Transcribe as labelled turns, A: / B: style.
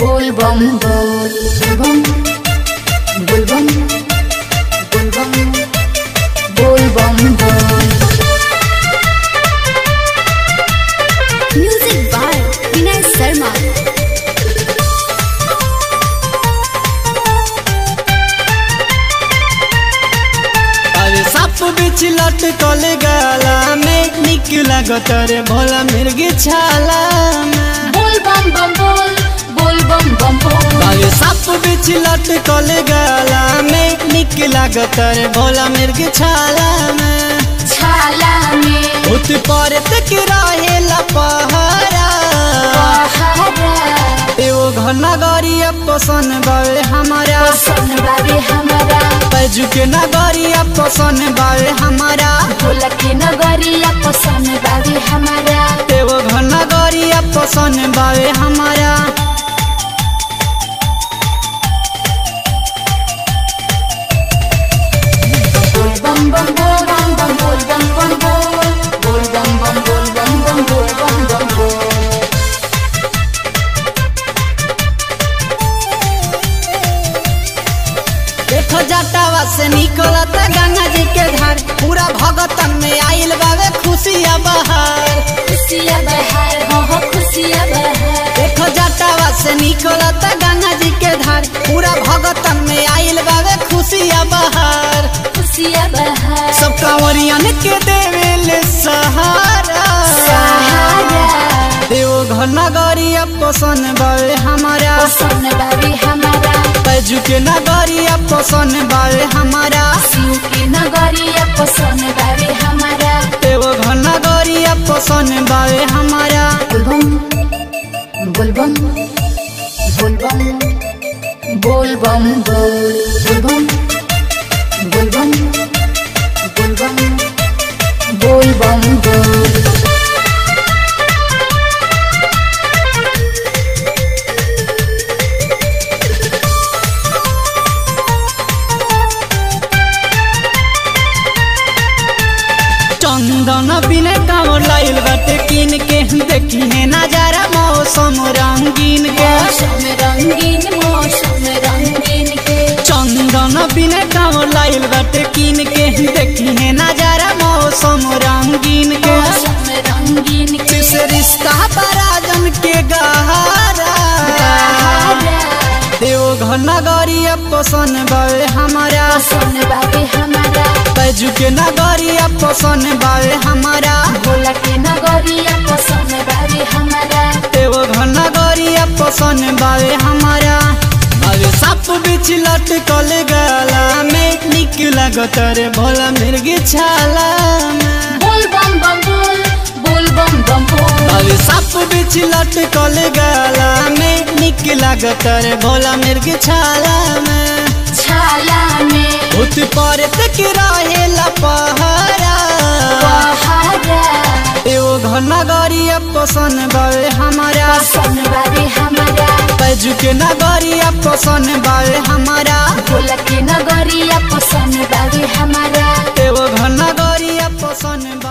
A: बोल बम बोल बम बोल बम बोल बम बोल बम बोल म्यूजिक बाय विनय शर्मा
B: अरे साप बिछ लटकल गला में निक लागत रे भोला मिर्गी छाला में
A: बोल बम बम बोल बोल बम बम बोल
B: अरे साप बिछ लटकल गला में निक लागत रे भोला मिर्गी छाला में
A: छाला में
B: उत पर तक रहेला पहरा
A: पहाड़ा
B: एगो घना गरिया पसन बावे हमारा
A: पसंद बाबे हमारा
B: पैजू के नगरिया पसन बावे हमारा
A: भोला के नगरिया पसंद बाबे हमारा
B: एगो घना गरिया पसन बावे हमारा
A: बोल बम बम बोल बम बम बोल बम बम बोल बोल बम बम बोल बम बम बोल बम बम बोल
B: देखो जटावा से निकलत गंगा जी के धार पूरा भगतन में आइल बावे खुशिया बहार
A: खुशिया बहार हो हो खुशिया बहार
B: देखो जटावा से निकलत गंगा जी के धार पूरा भगतन में आइल बावे खुशिया बहार
A: खुशिया बहार
B: सब कांवरियन के देवेले सहारा
A: सहारा
B: देवो घना गरिया पसन बावे हमारा
A: पसंद बाबे हमारा
B: पैजू के नगरिया पसन बावे हमारा
A: शिव के नगरिया पसंद बाबे हमारा
B: एगो घना गरिया पसन बावे हमारा
A: बोल बम बोल बम बोल बम बोल बम बोल बोल बम बोल बम बोल बम बोल बम बोल
B: चंदन बिने कांवर लाइल बाटे किन के देखी है नजारा मौसम रंगीन के
A: मौसम रंगीन मौसम रंगीन के
B: चंदन बिने कांवर लाइल बाटे किन के देखी है नजारा मौसम रंगीन के
A: मौसम रंगीन के
B: जिस रिश्ता पराजन के गहारा
A: सहारा
B: देव घना गरिया पसन बावे हमारा
A: पसंद बाबे हमारा
B: पैजू के नगरिया पसन बावे हमारा
A: भोला के नगरिया पसंद बाबे हमारा
B: एगो घना गरिया पसन बावे हमारा अरे साप बिछ लटकल गला में निक लागत रे भोला मिर्गी छाला में
A: बोल बम बम बोल बोल बम बम बोल
B: अरे साप बिछ लटकल गला में निक लागत रे भोला मिर्गी छाला में
A: छाला में
B: उत पर तक रहेला पहरा
A: पहाड़ा
B: एगो घना गरिया पसन बावे हमारा
A: पसंद बाबे हमारा
B: पैजू के नगरिया पसन बावे हमारा
A: भोला के नगरिया पसंद बाबे हमारा
B: एगो घना गरिया पसन